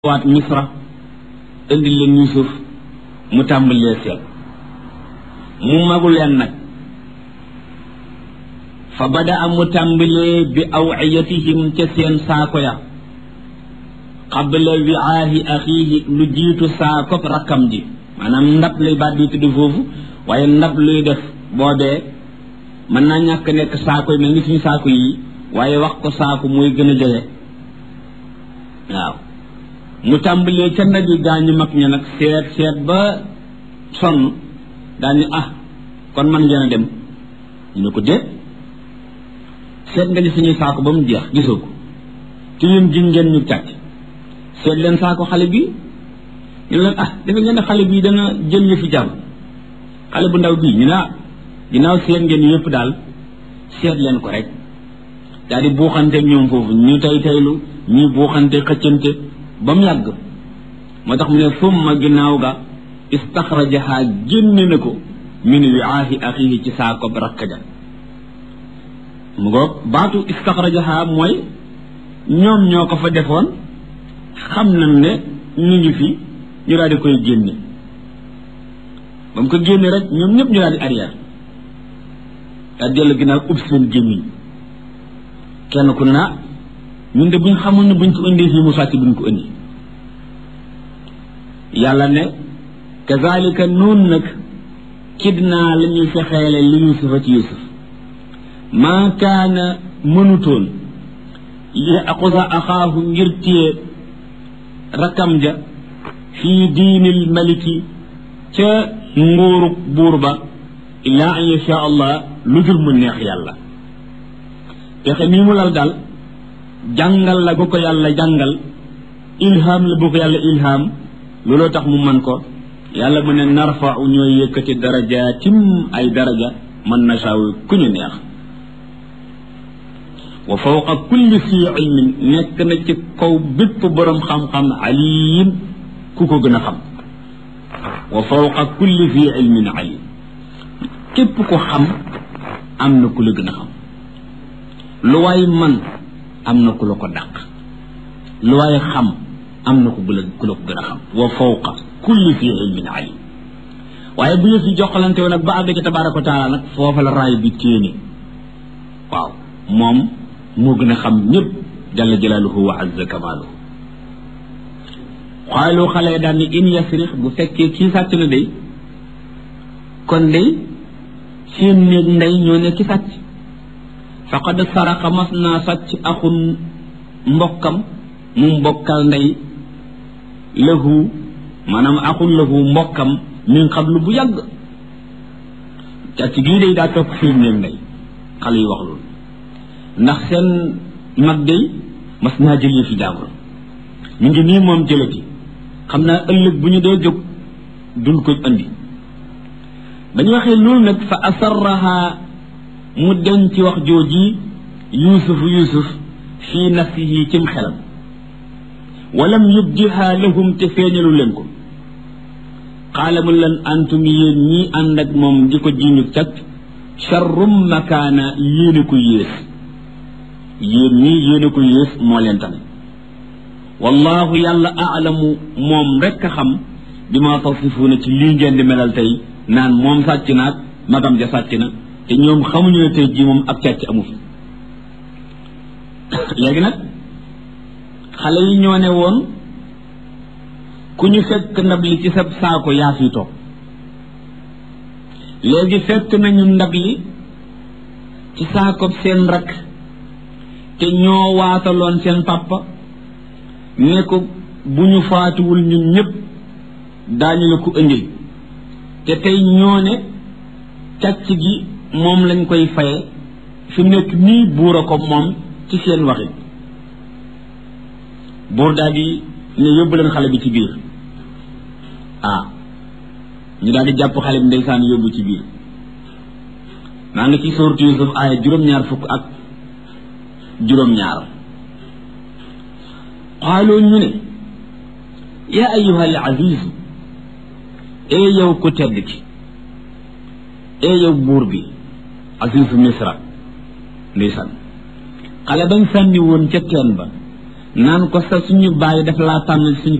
waat misra indi leen yusuf mu tàmbalee seet mu magu leen nag fa bada a mu tàmbalee bi awiyatihim ca seen saako ya qabla wiaahi axiihi lu jiitu saakop rakkam ji maanaam ndab lay baat di tudd foofu waaye ndab luy def boobee mën naa ñàkk nekk saako yi mel ni suñu saako yi waaye wax ko saako mooy gën a jege waaw mu tàmbalee ca ndab yi gaañu mag ña nag seet seet ba sonn daañu ah kon man ngeen a dem ñu ne ko déet seet nga ni suñuy saako ba mu jeex gisoo ko ci yéen ji ngeen ñu càcc seet leen saako xale bi ñu leen ah dafa ngeen ne xale bii dana jël yëfi jàmm xale bu ndaw bii ñu ne ah ginnaaw seet ngeen yëpp daal seet leen ko rek daal di buuxante ñoom foofu ñu tay taylu ñuy buuxante xëccante ba mu yàgg moo tax mu ne summa ginnaaw ga istaxrajaha génne na ko min wiaahi axihi ci saako rakk ja mu ngoog baatu istaxrajaha mooy ñoom ñoo ko fa defoon xam nañ ne ñu ngi fi ñu daal di koy génne ba mu ko génne rek ñoom ñëpp ñu daal di arrière daal dellu ginnaaw ub seen gémmiñ kenn ku ne naa ñun de buñ xamul ne buñ ko indee fii mu sàcc buñ ko indi yàlla ne kazalika noonu nag kidnaa la ñuy fexeele li yusufa ci yusuf maa kaana mënutoon li aqusa axaahu ngir téye rakkam ja fii diinil maliki ca nguurug buur ba illaa an yasha allah lu dul mu neex yàlla pexe nii mu lal daal jàngal la bu ko yàlla jàngal ilham la bu ko yàlla ilham looloo tax mu man ko yàlla mu ne narfau ñooy yëkkati darajaatim ay daraja man nasaawu ku ñu neex wa fawqa kulli fii ilmin nekk na ci kaw bépp boroom xam-xam alim ku ko gën a xam wa fawqa kulli fii ilmin alim képp ko xam am na ku la gën a xam lu waay man am na ku la ko dàq lu waay xam am na ku la ku la ko gën a xam wa fawqa kulli fii ilmin alim waaye bu yëf yi joxalante woon nag ba àgg ci tabaaraka wa taala nag foofa la raay bi téene waaw moom moo gën a xam ñëpp jalla jalaaluhu wa azza kamaaluhu xaalu xale daan ni in yasrix bu fekkee kii sàcc na day kon day seen néeg ndey ñoo ne ki sàcc faqad saraqa mas naa sàcc axun mbokkam mu mbokkal ndey lahu maanaam axun lahu mbokkam min xablu bu yàgg càcc gii day daa topp seen néeg ndey xale yi wax loolu ndax seen mag day mas naa jëlee fi jàmbur ñu ngi nii moom jëlati xam naa ëllëg bu ñu dee jóg dul ko andi ba ñu waxee loolu nag fa asarraha mu denc wax jooji yuusuf yuusuf fii nafsihi cim xelam walam yubdiha lahum te feeñalu leen ko xaala mu leen antum yéen ñii ànd ak moom di ko jiñu cag charrum makaana yéene ko yées yéen ñii yéene ko yées moo leen tane wallahu yàlla aalamu moom rekk a xam bi ma tasifuuna ci lii ngeen di melal tey naan moom sàcc naag magam ja sàcc na te ñoom xamuñu ne tey jii moom ak càcc amu fi léegi nag xale yi ñoo ne woon ku ñu fekk ndab li ci sa saako yaa fi toog léegi fekk nañu ndab li ci saako seen rakk te ñoo waataloon seen papa ne ko bu ñu faatuwul ñun ñëpp daañu la ko indil te tey ñoo ne càcc gi moom lañ koy faye fi nekk nii buur a ko moom ci seen waxit buur daal di ne yóbbu leen xale bi ci biir ah ñu daal di jàpp xale bi ndeysaan yóbbu ci biir maa ngi ci sooratu Yusuf aaya juróom-ñaar fukk ak juróom-ñaar xaaloo ñu ne yaa ayyuha al azizu ee yow ku tedd ki ee yow buur bi azizu misra ndeysaan xale bañ sànni woon ca teen ba naan ko sa suñu bàyyi daf laa tànn suñ